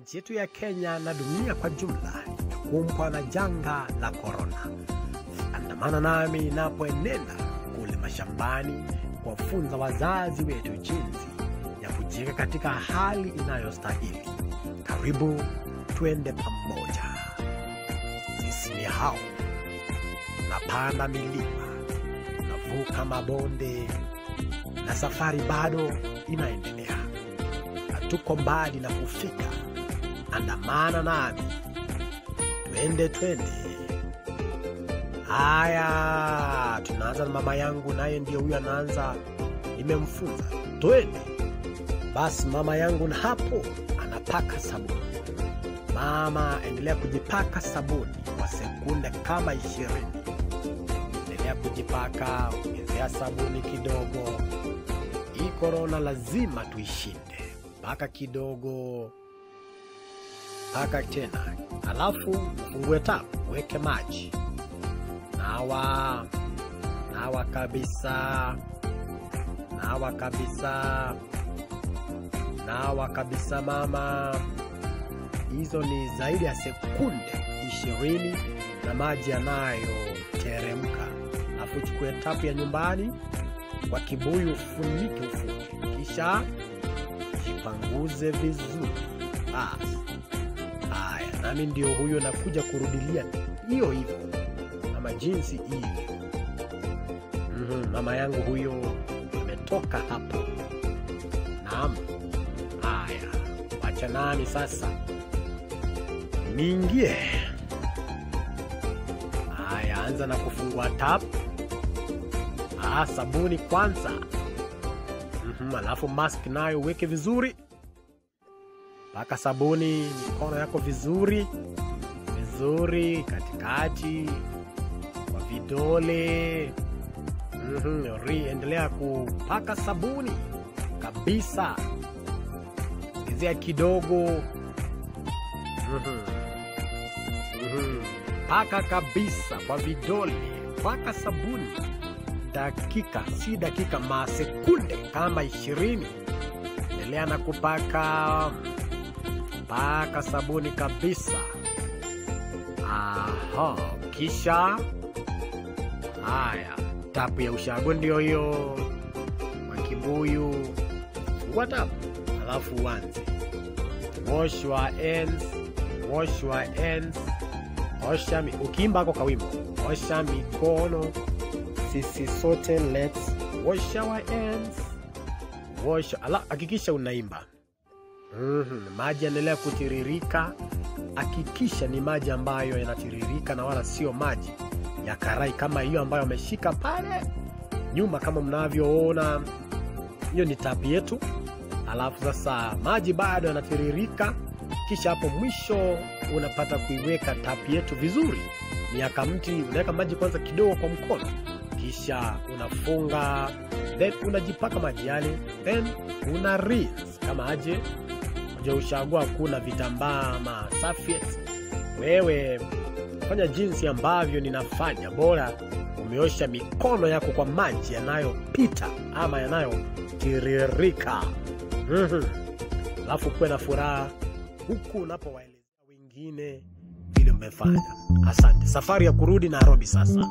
nchi yetu ya Kenya na dunia kwa jumla imekumbwa na janga la korona. Andamana nami napoenenda kule mashambani kuwafunza wazazi wetu jinsi ya kujiweka katika hali inayostahili. Karibu twende pamoja. Sisi ni hao, napanda milima, navuka mabonde, na safari bado inaendelea. Hatuko mbali na kufika. Andamana nami, twende twende. Haya, tunaanza na mama yangu, naye ndio huyo anaanza, nimemfunza twende. Basi mama yangu na hapo anapaka sabuni. Mama, endelea kujipaka sabuni kwa sekunde kama ishirini. Endelea kujipaka, ongezea sabuni kidogo. Hii korona lazima tuishinde. Paka kidogo, paka tena, alafu ufungue tapu, weke maji, nawa nawa kabisa, nawa kabisa, nawa kabisa mama. Hizo ni zaidi ya sekunde ishirini na maji yanayoteremka, alafu chukue tapu ya nyumbani kwa kibuyu, ufunike ufunge, kisha jipanguze vizuri. Basi haya, nami ndio huyo nakuja kurudilia hiyo hivyo kama jinsi hivyo. Mhm, mama yangu huyo ametoka hapo. Naam, haya, wacha nami sasa niingie. Haya, anza na kufungua tap. Ah, sabuni kwanza. Mhm, alafu mask nayo uweke vizuri, paka sabuni mikono yako vizuri vizuri, katikati kwa vidole. Mhm, ri endelea kupaka sabuni kabisa, ongezea kidogo. Mhm, mhm, paka kabisa kwa vidole, paka sabuni dakika si dakika, masekunde kama ishirini. Endelea na kupaka paka sabuni kabisa. Aha, kisha haya, tapu ya ushago ndio hiyo kwa kibuyu, fungua tapu alafu uanze wash your hands, wash your hands, osha mi, ukiimba ako kawimbo, osha mikono sisi sote let's wash our hands wash ala hakikisha unaimba mm maji yanaendelea kutiririka hakikisha ni maji ambayo yanatiririka na wala sio maji ya karai kama hiyo ambayo ameshika pale nyuma kama mnavyoona hiyo ni tapi yetu alafu sasa maji bado yanatiririka kisha hapo mwisho unapata kuiweka tapi yetu vizuri miaka mti unaweka maji kwanza kidogo kwa mkono kisha unafunga then unajipaka maji yale then una rinse kama aje uja ushagua kuna vitambaa ma serviettes. wewe fanya jinsi ambavyo ninafanya bora umeosha mikono yako kwa maji yanayopita ama yanayotiririka Mhm. alafu kuwe na furaha huku unapowaelezea wengine vile mmefanya asante safari ya kurudi nairobi sasa